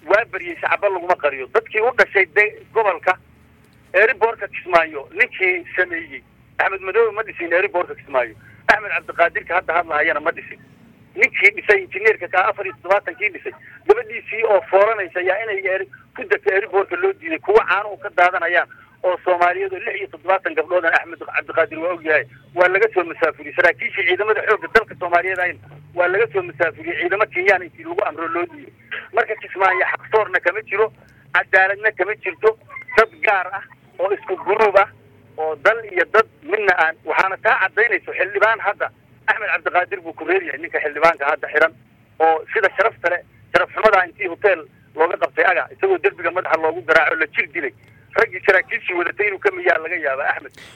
waa baryey shacaba laguma qariyo dadkii u dhashay de gobolka eeriboorka kismaayo ninkii sameeyey axmed madoobe ma dhisin eeriboorka kismaayo axmed cabdiqaadirka hadda hadlahayana ma dhisin ninkii dhisay injineerka kaa afar iyo toddobaatankii dhisay gabadhiisii oo fooranaysa yaa inay eeri ku degto eeriboorka loo diiday kuwa caano u ka daadanayaan oo soomaaliyeed oo lix iyo toddobaatan gabdhoodan axmed cabdiqaadir waa ogyahay waa laga soo masaafuriyey saraakiishii ciidamada xoogga dalka soomaaliyeed ayna waa laga soo masaafuriyey ciidamo kenyaan intii lagu amro loo diiday marka kismaayo xaqsoorna kama jiro cadaaladna kama jirto dad gaar ah oo isku guruub ah oo dal iyo dad midna aan waxaana taa cadaynayso xildhibaan hadda axmed cabdiqaadir buu ku reeryahay ninka xildhibaanka hadda xiran oo sida sharafta le sharaf xumadaa intii hotel looga qabtay aga isagoo derbiga madaxa loogu garaaco la jir dilay raggii saraakiishii wadatay inuu ka miyaa laga yaaba axmed